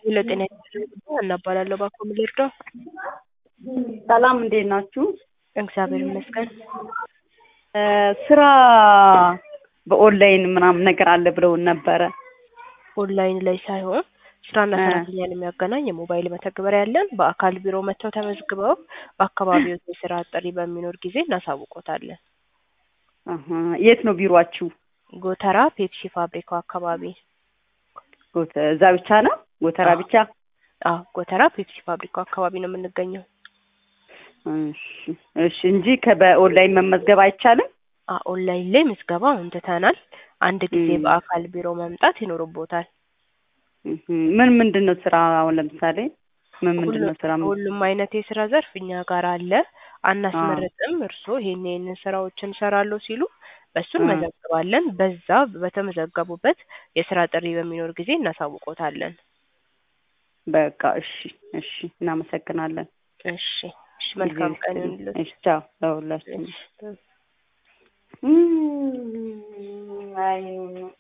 ሄሎ ጤና ይስጥልኝ እናባላለሁ ባኮ ምን ልርዳው? ሰላም እንዴት ናችሁ? እግዚአብሔር ይመስገን። እ ስራ በኦንላይን ምናምን ነገር አለ ብለውን ነበረ። ኦንላይን ላይ ሳይሆን ስራና እ ሰራተኛን የሚያገናኝ የሞባይል መተግበሪያ ያለን በአካል ቢሮ መጥተው ተመዝግበው በአካባቢው የስራ ጥሪ በሚኖር ጊዜ እናሳውቆታለን። አሀ የት ነው ቢሮአችሁ? ጎተራ ፔፕሲ ፋብሪካው አካባቢ። ጎተ እዛ ብቻ ነው? ጎተራ አዎ ብቻ? አዎ ጎተራ ፔፕሲ ፋብሪካው አካባቢ ነው የምንገኘው። እሺ እሺ እንጂ ከበኦንላይን መመዝገብ አይቻልም? አ ኦንላይን ላይ ምዝገባ አሁን ትተናል። አንድ ጊዜ እም በአካል ቢሮ መምጣት ይኖርቦታል። እህ ምን ምንድን ነው ስራ አሁን ለምሳሌ ምን ምንድን ሁሉ ነው ስራ? ምን- ሁሉም አይነት የስራ ዘርፍ እኛ ጋር አለ። አዎ አናስመርጥም። እርስዎ ይሄን ይሄንን ስራዎችን እሰራለሁ ሲሉ በሱ እ እንመዘግባለን። በዛ በተመዘገቡበት የስራ ጥሪ በሚኖር ጊዜ እናሳውቆታለን። በቃ እሺ እሺ እናመሰግናለን። እሺ እሺ ጊዜ መልካም ቀን ይስጥልኝ። ይሁንልዎት። እሺ ቻው ለሁላችንም። እሺ እም አይ